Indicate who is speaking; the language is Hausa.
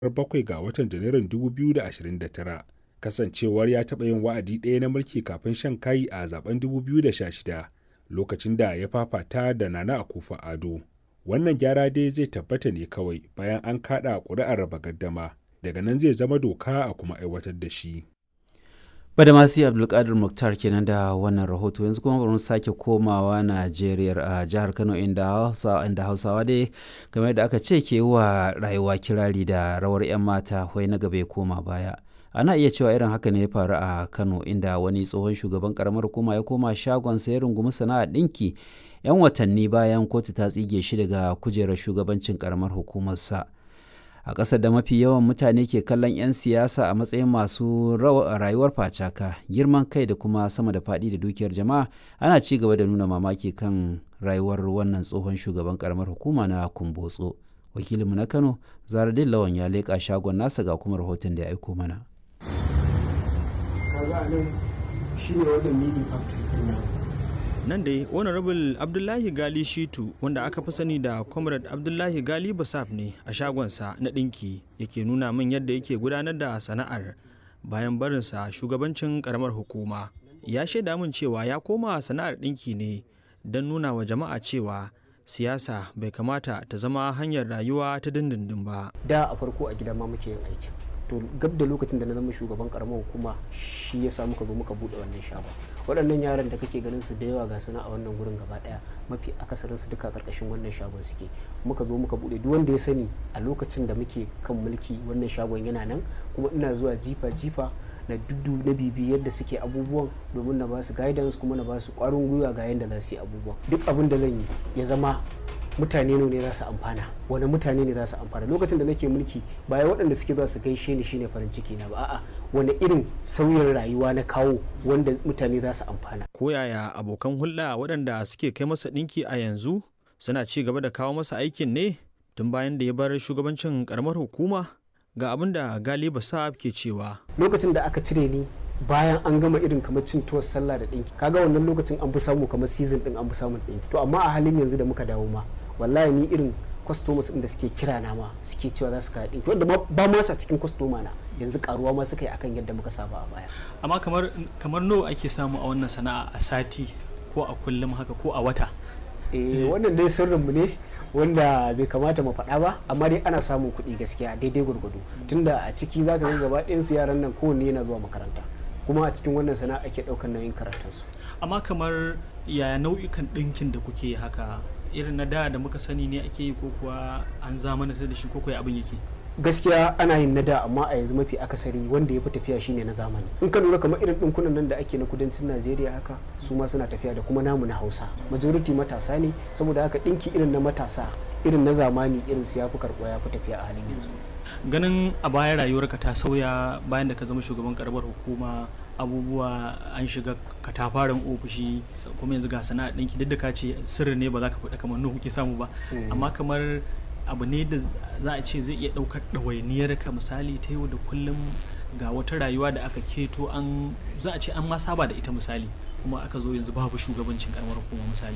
Speaker 1: 7 ga watan Janairun 2029, kasancewar ya taɓa yin wa'adi ɗaya na mulki kafin shan kayi a zaɓen 2016 lokacin da ya fafata da Nana Akufo-Addo. Wannan gyara dai zai tabbata ne kawai bayan an kaɗa ƙuri'ar raba gardama, daga nan zai zama doka a kuma aiwatar da shi.
Speaker 2: Badamasi Abdulkadir Mukhtar kenan da wannan rahoto yanzu kuma bari mu sake komawa Najeriya a jihar Kano inda Hausa inda Hausawa dai game da aka ce ke wa rayuwa kirari da rawar 'yan mata wai na gaba ya koma baya. Ana iya cewa irin haka ne ya faru a Kano inda wani tsohon shugaban karamar hukuma ya koma shagon ya rungumi sana'ar ɗinki 'yan watanni bayan kotu ta tsige shi daga kujerar shugabancin karamar hukumarsa. a ƙasar da mafi yawan mutane ke kallon 'yan siyasa a matsayin masu rayuwar facaka girman kai da kuma sama da faɗi da dukiyar jama'a ana ci gaba da nuna mamaki kan rayuwar wannan tsohon shugaban karamar hukuma na kumbotso wakilinmu na kano zaradin lawan ya leƙa shagon nasa ga kuma rahoton da ya aiko mana
Speaker 3: nan dai honorable abdullahi gali shitu wanda aka fi sani da comrade abdullahi gali basaf ne a shagonsa na ɗinki yake nuna min yadda yake gudanar da sana'ar bayan barinsa shugabancin karamar hukuma ya shaida min cewa ya koma sana'ar ɗinki ne don nuna wa jama'a cewa siyasa bai kamata ta zama hanyar rayuwa ta dindindin ba
Speaker 4: da a farko a gida ma muke yin aiki to gab da lokacin da na zama shugaban karamar hukuma shi ya sa muka zo muka bude wannan shagon waɗannan yaran da kake ganin su da yawa ga suna a wannan gurin gaba ɗaya mafi akasarin su duka karkashin wannan shagon suke muka zo muka bude duk wanda ya sani a lokacin da muke kan mulki wannan shagon yana nan kuma ina zuwa jifa jifa na dudu na bibi yadda suke abubuwan domin na ba su guidance kuma na ba su ƙwarin gwiwa ga yadda za su yi abubuwan duk abin da zan yi ya zama mutane ne za su amfana wani mutane ne za su amfana lokacin da nake mulki baya waɗanda suke za su gaishe ni shine farin ciki na ba a'a wani irin sauyin rayuwa na kawo wanda mutane za su amfana
Speaker 3: ko yaya abokan hulɗa waɗanda suke kai masa ɗinki a yanzu suna ci gaba da kawo masa aikin ne tun bayan da ya bar shugabancin karamar hukuma ga abin da galiba sa'ab ke cewa
Speaker 4: lokacin da aka cire ni bayan an gama irin kamar cin tuwar sallah da ɗinki kaga wannan lokacin an fi samu kamar season ɗin an fi samun ɗinki to amma a halin yanzu da muka dawo ma wallahi ni irin customers da suke kira na ma suke cewa za su kaɗi ɗinki wanda ba ma sa cikin customer na yanzu karuwa ma suka yi akan yadda muka saba a baya
Speaker 3: amma kamar kamar nawa ake samu a wannan sana'a a sati ko a kullum haka ko a wata
Speaker 4: eh wannan dai sirrin mu ne wanda bai kamata mu faɗa ba amma dai ana samun kuɗi gaskiya daidai gwargwado tunda a ciki zaka ga gaba ɗayan su yaran nan kowanne yana zuwa makaranta kuma a cikin wannan sana'a ake ɗaukar nauyin karatunsu
Speaker 3: amma kamar yaya nau'ikan ɗinkin da kuke haka irin na da da muka sani ne ake yi ko kuwa an zamanantar da shi ko kuwa abin yake
Speaker 4: gaskiya ana yin na da amma a yanzu mafi akasari wanda ya fi tafiya shine na zamani in ka lura kamar irin ɗinkunan nan da ake na kudancin najeriya haka su ma suna tafiya da kuma namu na hausa majority matasa ne saboda haka ɗinki irin na matasa irin na zamani irin su ya fi karɓuwa ya fi tafiya a halin yanzu
Speaker 3: ganin a baya rayuwarka ta sauya bayan da ka zama shugaban karamar hukuma abubuwa an shiga katafaren ofishi kuma yanzu ga sana'a ɗinki duk da ka ce sirri ne ba za ka faɗa kamar nuhu kuke samu ba amma kamar abu ne da za a ce zai iya ɗaukar ɗawainiyar ka misali ta yau da kullum ga wata rayuwa da aka keto an za a ce an ma saba da ita misali kuma aka zo yanzu babu shugabancin karamar hukuma misali